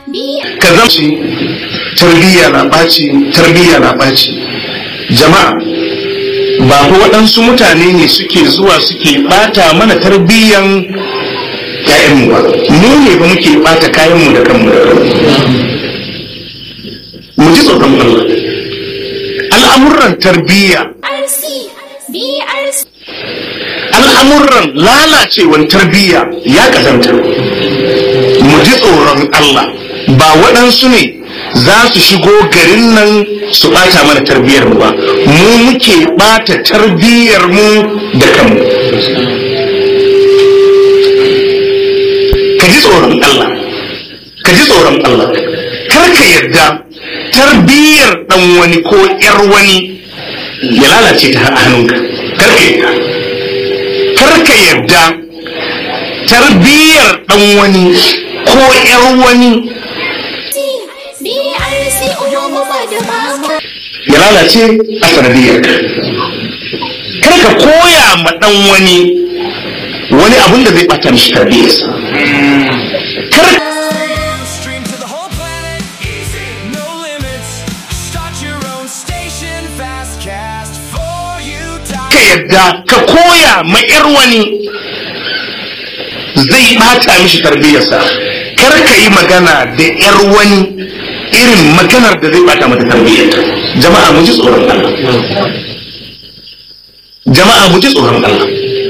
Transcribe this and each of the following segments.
ka zamci tarbiyya na ɓaci tarbiyya na ɓaci jama'a ba ko waɗansu mutane ne suke zuwa suke ɓata mana tarbiyyan ‘ya'yanmu ba mu ne ba muke ɓata kayanmu da kanmu da kanmu mu ji tsoron Allah al'amuran tarbiyya al'amuran lalacewan tarbiyya ya kazanta mu ji tsoron Allah ba waɗansu ne za su shigo garin nan su ɓata mana tarbiyyar mu ba mu muke ɓata tarbiyyar mu da kanmu ka ji tsoron Allah ka ji tsoron Allah kar ka yarda tarbiyyar ɗan wani ko ‘yar wani ya lalace ta hannunka kar ka yarda kar ka yarda tarbiyyar ɗan wani ko ‘yar wani ya lalace a sanadiyar kar ka koya ma ɗan wani wani abun da zai ɓata mishi tarbiyyarsa kar Stream to the whole planet. Easy. No limits. Start your own station. Fastcast for you. ka yadda ka koya ma ‘yar wani zai ɓata mishi tarbiyyarsa kar ka yi magana da ‘yar wani irin maganar da zai ɓata mata tarbiyyarta jama'a mu ji tsoron Allah jama'a mu ji tsoron Allah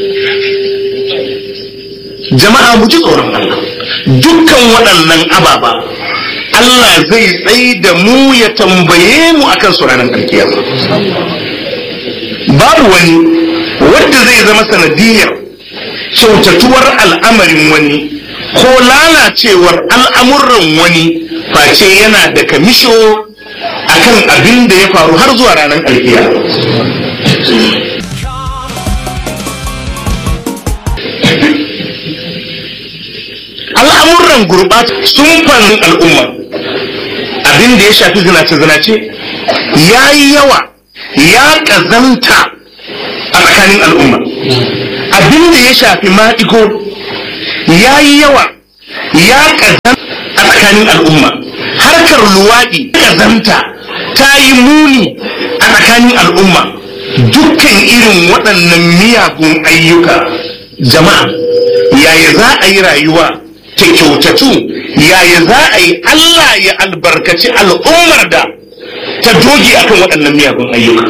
jama'a mu ji tsoron Allah dukkan waɗannan ababa Allah zai tsaye da mu ya tambaye mu akan su ranar alkiyama babu wani wanda zai zama sanadiyar kyautatuwar al'amarin wani ko lalacewar al'amuran wani face yana da kamisho akan abin da ya faru har zuwa ranar alkiyama al'amuran gurɓata sun fannin al'umma abin da ya shafi zinace-zinace ya yi yawa ya ƙazanta a tsakanin al'umma abin da ya shafi maɗigo ya yi yawa ya ƙazanta a tsakanin al'umma harkar luwaɗi ƙazanta ta yi muni a tsakanin al'umma dukkan irin waɗannan miyagun ayyuka jama'a yaya za a yi rayuwa ta kyautatu yaya za a yi Allah ya albarkaci al'ummar da ta doge akan waɗannan miyagun ayyuka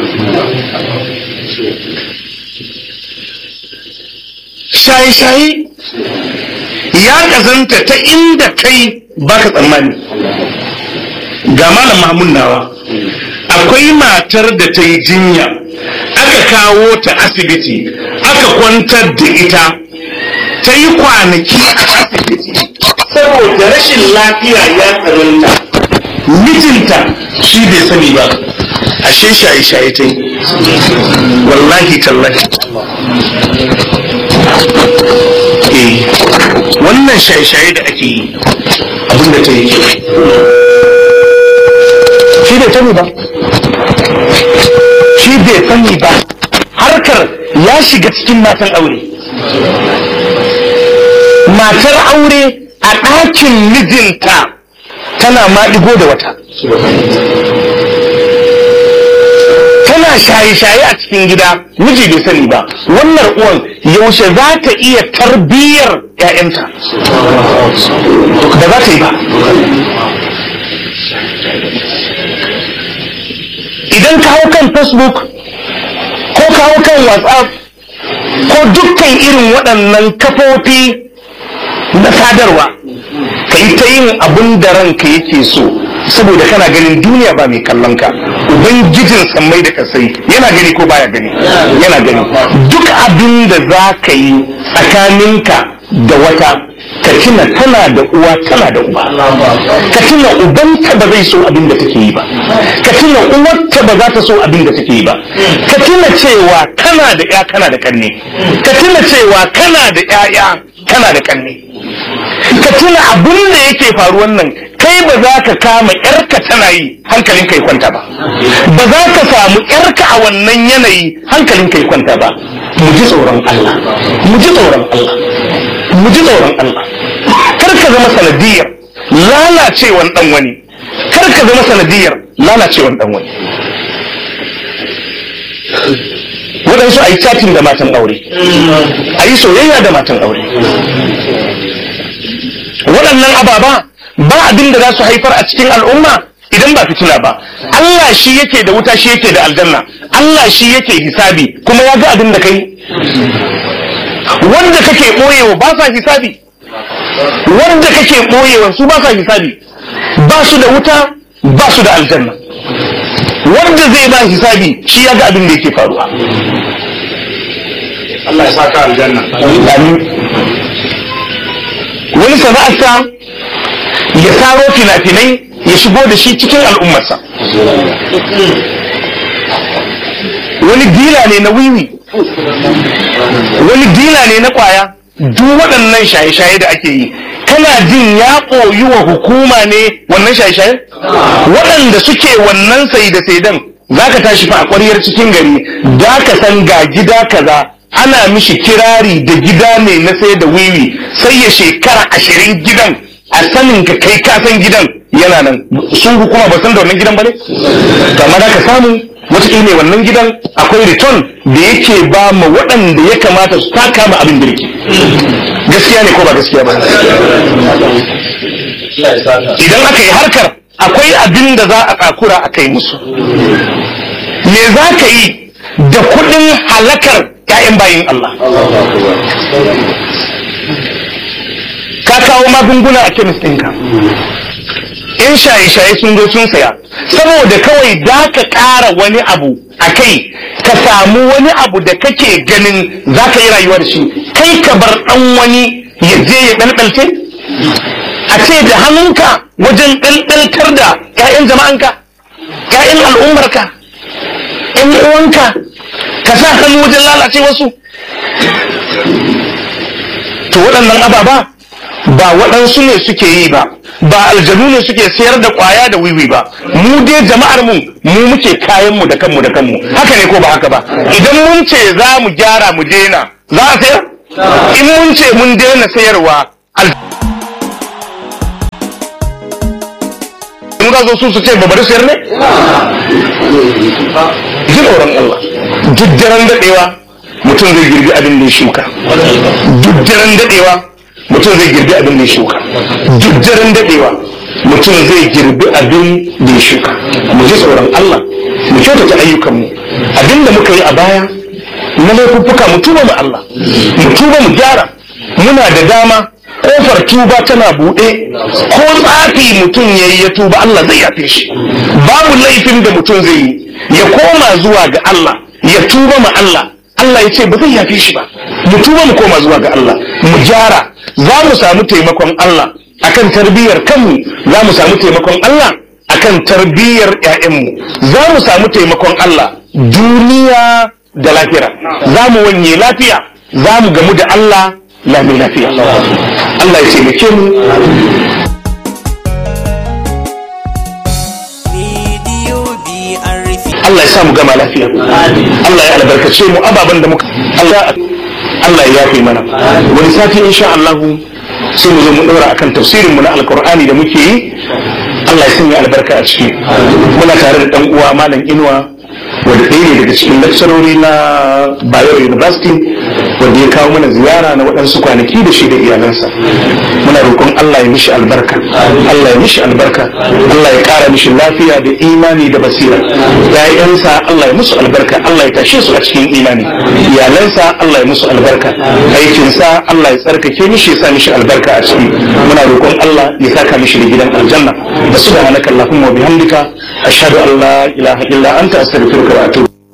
shaye-shaye ya ƙazanta ta inda kai baka tsammani ga malam mahmud nawa akwai matar da ta yi jinya aka kawo ta asibiti aka kwantar da ita ta yi kwanaki a asibiti saboda rashin lafiya ya tsananta mijinta shi bai sani ba ashe shaye-shaye ta yi wallahi tallahi eh wannan shaye-shaye da ake yi abinda ta yi shi bai sani ba shi bai sani ba harkar ya shiga cikin matan aure matar aure a ɗakin mijinta tana maɗigo da wata tana shaye-shaye a cikin gida miji bai sani ba wannan uwan yaushe za ta iya tarbiyyar 'ya'yanta da za ta yi ba idan kawo kan facebook ko kawo kan whatsapp ko dukkan irin waɗannan kafofi na sadarwa ka yi ta yin abin da ranka yake so saboda kana ganin duniya ba mai kallon ka ubangijin sammai da kasai yana gani ko baya gani yana gani duk abin da za ka yi tsakaninka da wata ka tuna tana da uwa tana da uba ka tuna ubanta ba zai so abin da take yi ba ka tuna uwarta ba za ta so abin da take yi ba ka tuna cewa kana da ya kana da kanne ka tuna cewa kana da yaya kana da kanne ka tuna abin da yake faruwan nan kai ba za ka kama yarka tana yi hankalin kai kwanta ba ba za ka samu yarka a wannan yanayi hankalin kai kwanta ba mu ji tsoron Allah mu ji tsoron Allah mu ji tsoron Allah kar ka zama sanadiyar lalacewan dan wani kar ka zama sanadiyar lalacewan dan wani waɗansu a yi chatting da matan aure a yi soyayya da matan aure waɗannan ababa ba abin da za su haifar a cikin al'umma idan ba fitina ba Allah shi yake da wuta shi yake da aljanna Allah shi yake hisabi kuma ya ga abin da kai wanda kake ɓoyewa ba sa hisabi wanda kake ɓoyewa su ba sa hisabi ba su da wuta ba su da aljanna wanda zai ba hisabi shi ya ga abin da yake faruwa Allah ya saka aljanna Amin. wani sana'arsa ya saro fina-finai ya shigo da shi cikin al'ummarsa wani dila ne na wiwi wani dila ne na kwaya duk waɗannan shaye-shaye da ake yi kana jin ya koyi wa hukuma ne wannan shaye-shaye waɗanda suke wannan sai da saidan za ka tashi fa a ƙwaryar cikin gari da ka san ga gida kaza ana mishi kirari da gida ne na sai da wiwi sai ya shekara ashirin gidan a sanin ka kai ka san gidan yana nan sun hukuma ba san da wannan gidan ba ne kamar da ka samu wata ne wannan gidan akwai return da yake ba ma waɗanda ya kamata su taka ma abin birki gaskiya ne ko ba gaskiya ba idan aka yi harkar akwai abin da za a tsakura a kai musu me za ka yi da kuɗin halakar 'ya'yan bayin Allah ka kawo magunguna a kemis ɗinka in shaye-shaye sun zo sun saya saboda kawai da ka ƙara wani abu a kai ka samu wani abu da kake ganin za ka yi rayuwa da shi kai ka bar ɗan wani ya je ya ɗalɗalce a ce da hannunka wajen ɗalɗaltar da 'ya'yan jama'anka 'ya'yan al'ummarka 'yan uwanka ka sa hannu wajen lalace wasu to waɗannan ababa ba waɗansu ne suke yi ba ba aljanu ne suke sayar da ƙwaya da wiwi ba mu dai jama'ar mu mu muke kayan mu da kanmu da kanmu haka ne ko ba haka ba idan mun ce za mu gyara mu daina za a sayar in mun ce mun daina sayarwa mun zo su su ce ba bari sayar ne ji tsoron Allah duk daren daɗewa mutum zai girbi abin da ya shuka duk daren daɗewa mutum zai girbi abin da ya shuka duk daren daɗewa mutum zai girbi abin da ya shuka mu ji tsoron Allah mu kyautata ayyukanmu abin da muka yi a baya na laifuffuka mu tuba mu Allah mu tuba mu gyara muna da dama kofar tuba tana buɗe ko tsafi mutum ya yi ya tuba Allah zai yafe shi babu laifin da mutum zai yi ya koma zuwa ga Allah ya tuba ma Allah Allah ya ce ba zai yafe shi ba mu tuba mu koma zuwa ga Allah mu gyara za mu samu taimakon Allah akan tarbiyyar kanmu za mu samu taimakon Allah akan tarbiyyar ƴaƴanmu za mu samu taimakon Allah duniya da lafiya za mu wanye lafiya za mu gamu da Allah lami lafiya Allah ya taimake mu Allah ya sa mu gama lafiya Allah ya albarkace mu ababen da muka Allah Allah ya yafe mana wani sati insha Allah sai mu zo mu daura akan tafsirin mu na alqur'ani da muke yi Allah ya sanya albarka a ciki muna tare da dan uwa malam Inuwa wanda ɗaya ne daga cikin lakcarori na Bayero University wanda ya kawo mana ziyara na waɗansu kwanaki da shi da iyalansa muna roƙon Allah ya mishi albarka Allah ya mishi albarka Allah ya ƙara mishi lafiya da imani da basira ƴaƴansa Allah ya musu albarka Allah ya tashe su a cikin imani iyalansa Allah ya musu albarka aikinsa Allah ya tsarkake mishi ya sa mishi albarka a ciki muna roƙon Allah ya saka mishi da gidan aljanna da subhanaka allahumma wa bihamdika ashhadu an la ilaha illa anta astaghfiruka wa atubu